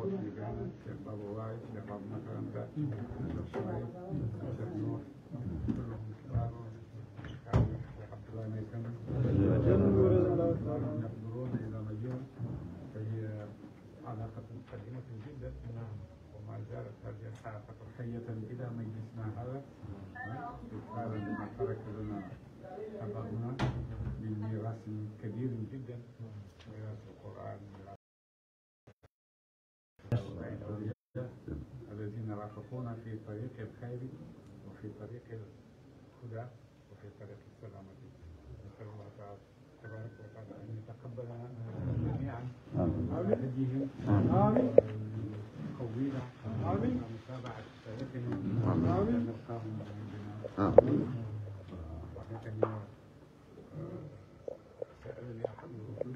في غانا الشيخ بابا وايد الشيخ بابا مكرمة الشيخ شعيب الشيخ نوح كلهم كبار الشيخ عبد الله ميكم يحضرون إلى مجون فهي علاقة قديمة جدا وما زالت هذه الحلقة حية إلى مجلسنا هذا إكمالا لما ترك لنا أباؤنا من ميراث كبير جدا ميراث القرآن ميراث الأولياء الذين رافقونا في طريق الخير وفي طريق الهدى وفي طريق السلامة نسأل الله تعالى تبارك وتعالى أن يتقبلنا جميعا على هديهم آمين. قوينا آمين. متابعة سيرتهم آمين. نلقاهم عندنا آمين. وحكم سألني أحد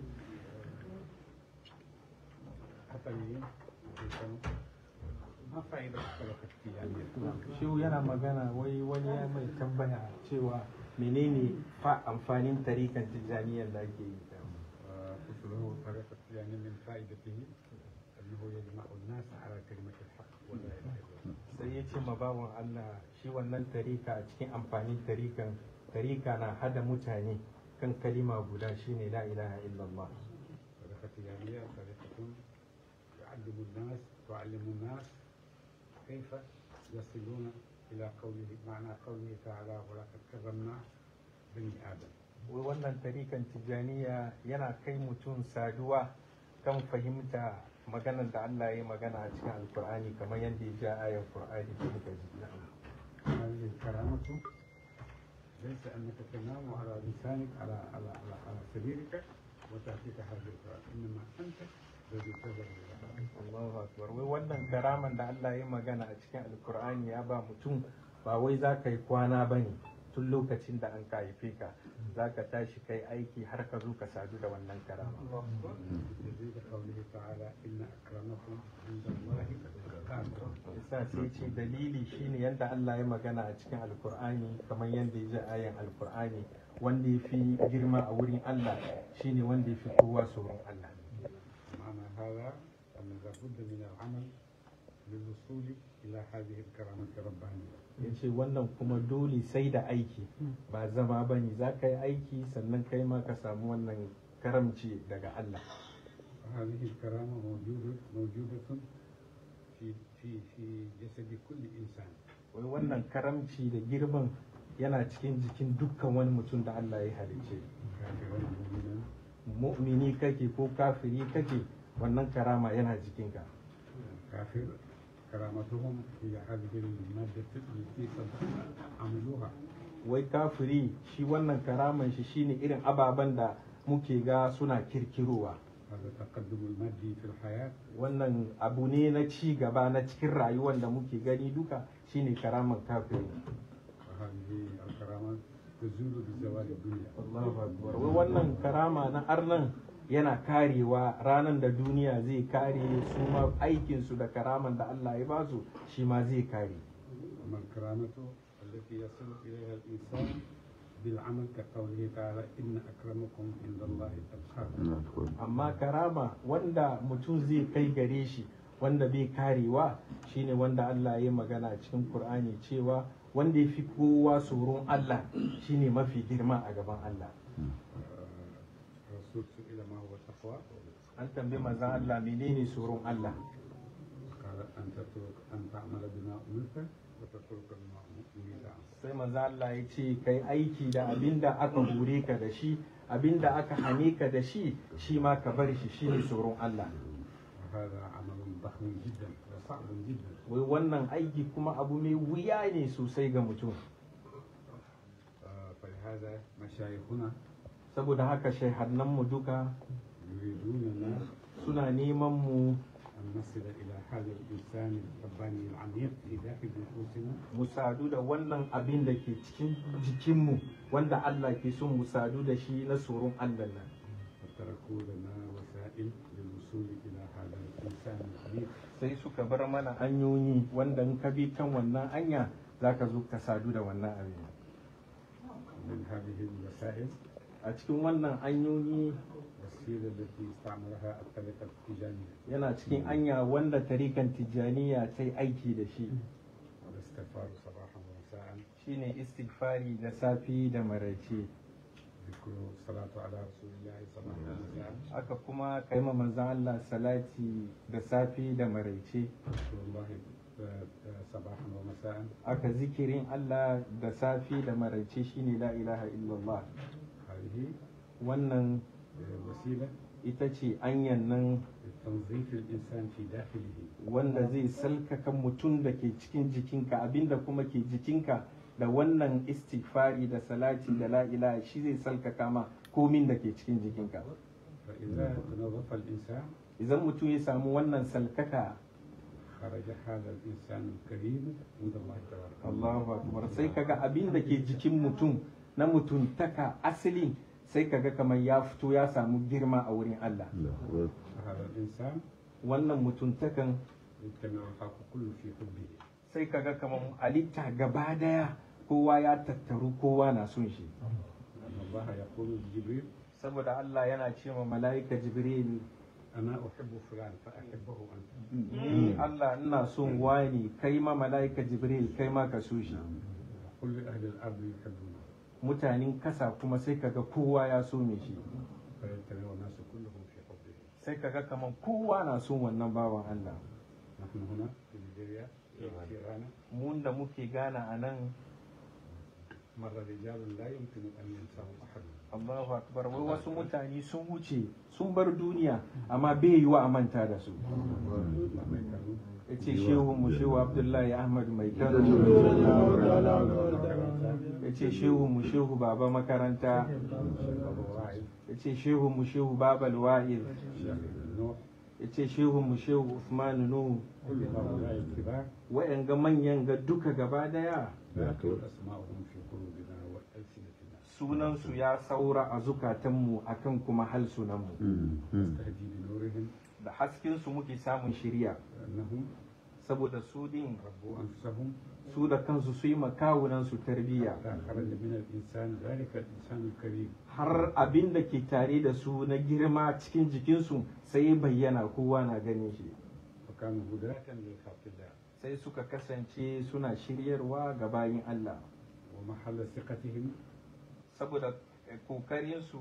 حتميين ما فائدة الطرق التجارية؟ shi yana magana wai wani ya mai tambaya cewa menene fa amfanin tarikan tijjaniyar da ake yi قلت له طريقة يعني من فائدته أنه يجمع الناس على كلمة الحق ولا إله إلا الله sai ya ce ma bawan Allah shi wannan tarika a cikin amfanin tarikan tarika na hada mutane kan kalima guda shine la ilaha illallah طريقة تجارية طريقة تعلم الناس تعلم الناس كيف يصلون إلى قوله معنى قوله تعالى ولقد كرمنا بني آدم wai wannan tarikan tijjaniya yana kai mutum saduwa kan fahimta maganar da Allah ya yi magana a cikin alkur'ani kamar yadda ya ja ayar qur'ani da muka ji na'am. هذه الكرامة ليس أنك تنام على لسانك على على على, على سريرك وتأتيك هذه الكرامة إنما أنت الذي تذهب إلى هذا Allahu akbar wai wannan karaman da Allah ya magana a cikin alkur'ani ya ba mutum ba wai za ka yi kwana ba ne tun lokacin da an ka haife ka za ka tashi kai aiki har ka zo ka sadu da wannan karama يزيد قوله تعالى إن أكرمكم عند الله أتقاكم yasa sai ce dalili shine yadda Allah ya magana a cikin alkur'ani kamar yadda ya ji ayan alkur'ani wanda ya fi girma a wurin Allah shine wanda ya fi kowa tsoron Allah معنى هذا أن لابد من العمل للوصول إلى هذه الكرامة الربانية ya ce wannan kuma dole sai da aiki ba zama ba ne za ka yi aiki sannan kai ma ka samu wannan karamci daga Allah وهذه الكرامة موجودة موجودة في في في جسد كل إنسان wai wannan karamci da girman yana cikin jikin dukkan wani mutum da Allah ya halice كافرا مؤمنا mu'mini kake ko kafiri kake wannan karama yana jikinka كافر كرامتهم هي هذه المادة التي قد عملوها wai kafiri shi wannan karaman shi shine irin ababen da muke ga suna kirkirowa هذا التقدم المادي في الحياة wannan abu ne na ci gaba na cikin rayuwar da muke gani duka shine karaman kafiri وهذه الكرامة تزول بزوال الدنيا Allahu akbar wai wannan karama na arnan yana karewa ranan da duniya zai kare su ma aikin su da karaman da Allah ya basu shi ma zai kare أما الكرامة التي يصل إليها الإنسان بالعمل كقوله تعالى إن أكرمكم عند الله أتقاكم amma karama wanda mutum zai kai gare shi wanda bai karewa shine wanda Allah ya yi magana a cikin Qur'ani cewa wanda ya fi kowa tsoron Allah shine mafi girma a gaban Allah الرسول سئل ما هو التقوى an tambayi manzon Allah menene tsoron Allah قال أن تترك أن تعمل بما أمرت وتترك بما أمرت عنك sai manzo Allah ya ce kai aiki da abinda aka hore ka da shi abinda aka hane ka da shi shi ma ka bar shi shine tsoron Allah وهذا عمل ضخم جدا وصعب جدا wai wannan aiki kuma abu mai wuya ne sosai ga mutum آه، فلهذا مشايخنا saboda haka shaihannan mu duka يريدوننا suna neman mu أن نصل إلى هذا الإنسان الرباني العميق في داخل نفوسنا mu sadu da wannan abin da ke cikin jikinmu wanda Allah ke son mu sadu da shi na tsoron Allah nan وتركوا لنا وسائل للوصول إلى هذا الإنسان العميق sai suka bar mana hanyoyi wanda in ka bi kan wannan hanya zaka zo ka sadu da wannan abin من هذه الوسائل a cikin wannan hanyoyi الوسيلة التي استعملها الطريقة التجارية yana cikin anya wanda tarikan tijjaniya ta yi aiki da shi والاستغفار صباحا ومساء shine istighfari da safi da maraice ذكر الصلاة على رسول الله صباحا ومساء aka kuma kai ma manzon Allah salati da safi da maraice ذكر الله آه، آه، صباحا ومساء aka zikirin Allah da safi da maraice shine la ilaha illallah هذه wannan آه، وسيلة ita ce anyan nan لتنظيف الإنسان في داخله wanda zai salkaka mutum da ke cikin jikinka abinda kuma ke jikinka da wannan istighfari da salati da la ilaha shi zai salkaka ma komin da ke cikin jikinka فإذا تنظف الإنسان idan mutum ya samu wannan salkaka خرج هذا الإنسان الكريم عند الله تبارك Allahu akbar sai kaga abin da ke jikin mutum na mutuntaka asali sai kaga kamar ya fito ya samu girma a wurin Allah هذا الإنسان wannan mutuntakan يجتمع الخلق كله في حبه sai kaga kamar halitta gaba daya kowa ya tattaru kowa na son shi أن الله يقول لجبريل saboda Allah yana ce ma mala'ika Jibril أنا أحب فلان فأحبه أنت ni Allah ina son wani kai ma mala'ika Jibril kai ma ka so shi كل أهل الأرض يحبونه mutanen kasa kuma sai kaga kowa ya so me shi فيجتمع الناس كلهم في حبه sai kaga kamar kowa na son wannan bawan Allah نحن هنا في نيجيريا في غانا mun da muke gana a nan مر رجال لا يمكن أن ينساهم أحد Allahu akbar wai wasu mutane sun wuce sun bar duniya amma bai yiwa a manta da su لما كانوا ya ce shehu mu shehu abdullahi ahmad mai kano ya ce shehu mu shehu baba makaranta أبو واعد ya ce shehu mu shehu babal wa'il الشيخ نوح ya ce shehu mu shehu usman nuhu كل هؤلاء الكبار wa'yanga manyan ga duka gaba daya لكن أسماءهم في قلوبنا وألسنتنا sunansu ya saura a zukatanmu akan kuma halsunanmu نستهدي بنورهم da haskensu muke samun shiriya لأنهم saboda su din ربوا أنفسهم su da kansu su yi makawunansu tarbiyya لا خرج من الإنسان ذلك الإنسان الكريم har abin da ke tare da su na girma cikin jikinsu sai ya bayyana kowa na ganin shi فكانوا هداة لخلق الله sai suka kasance suna shiryarwa ga bayin Allah ومحل ثقتهم saboda eh, kokarinsu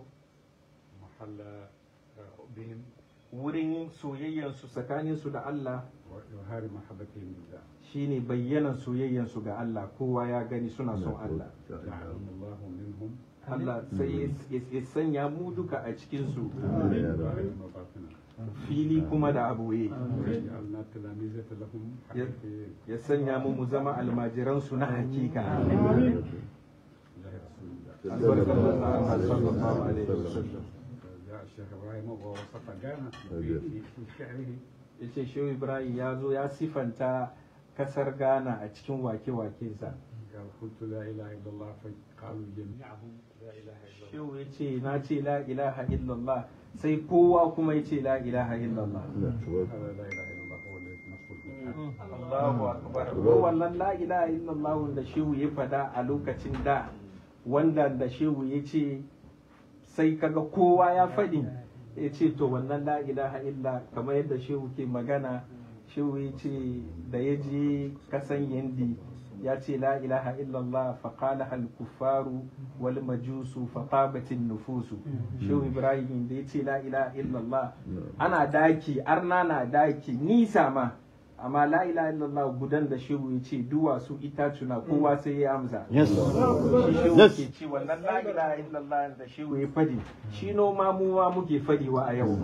محل آه، حبهم wurin soyayyansu tsakaninsu da Allah وإظهار محبتهم لله shine bayyanan soyayyansu ga Allah kowa ya gani suna son Allah جعلهم الله منهم Allah sai ya- ya sanya mu duka a cikinsu ظاهرا وباطنا fili kuma da aboye وجعلنا تلاميذة لهم حقيقيين ya sanya mu mu zama almajiransu na hakika الله رسول الله albarkar manzon Allah sallallahu alaihi wasallam جاء الشيخ ابراهيم ووصف غانا في في- في شعره yace shehu ibrahim ya zo ya sifanta kasar ghana a cikin wake-wakensa قال قلت لا اله الا الله فقالوا جميعهم لا اله الا الله shehu ya ce na ce la ilaha illallah sai kowa kuma ya ce la ilaha illallah هذا لا اله الا الله هو الذي نقول به Allahu akbar ko wannan la ilaha illallah da shehu ya fada a lokacin da wanda da shehu ya ce sai kaga kowa ya faɗi ya ce to wannan la ilaha illa kamar yadda shehu ke magana shehu ya ce da ya je kasan yandi ya ce la ilaha illallah faƙala hal kuffaru wal majusu faqabatin nufusu shehu ibrahim da ya ce la ilaha illallah ana daki arna na daki nisa ma amma la ilaha illallah gudan da shehu ya ce duwatsu itacuna kowa sai ya amsa Yes. shi shehu Yes. ke ce wannan la ilaha illallah da shehu ya fadi shi noma mu ma muke fadiwa a yau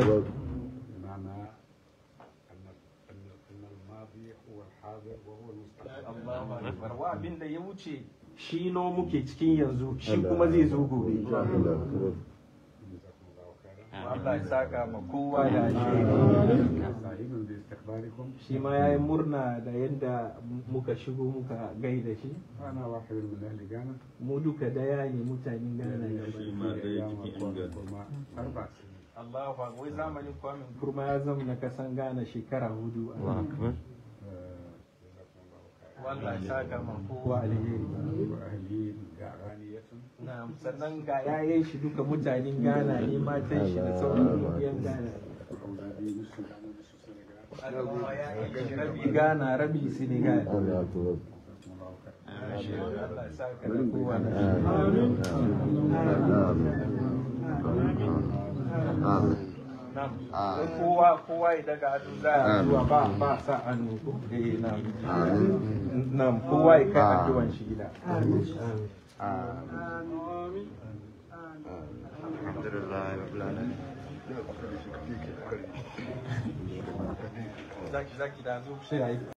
بمعنى ان ان ان الماضي هو الحاضر وهو المستقبل Allahu akbar wa abin da ya wuce shi no muke cikin yanzu shi kuma zai zo gobe جزاكم الله خيرا Allah ya saka ma kowa da alheri سعيد باستقبالكم shi ma yayi murna da yadda muka shigo muka gaida shi وانا واحد من اهل غانا mu duka daya ne mutanen Ghana يعني gaba في ɗaya. ايام الكورونا اربع سنين Allahu akbar wai zamanin kwamin kurma ya zama na kasan Ghana shekara hudu آه، جزاكم الله خيرا wallahi saka ma kowa alheri وأهلين جعرانية na sannan ga yayan shi duka mutanen Ghana ne matan shi da sauran yan Ghana وأولادي نصف غانا ونصف سنغال Allah ya yi rabi Ghana rabi Senegal Allah to جزاكم الله خير Allah ya saka da kowa da amin amin Nam. Ah. Don kowa kowa ya daga hannu za a zuwa ba ba sa hannu ko eh nam. amin Nam kowa ya kai Ah. addu'an shi gida. alhamdulillah rabbil alamin Zaki zaki da zo sai ayi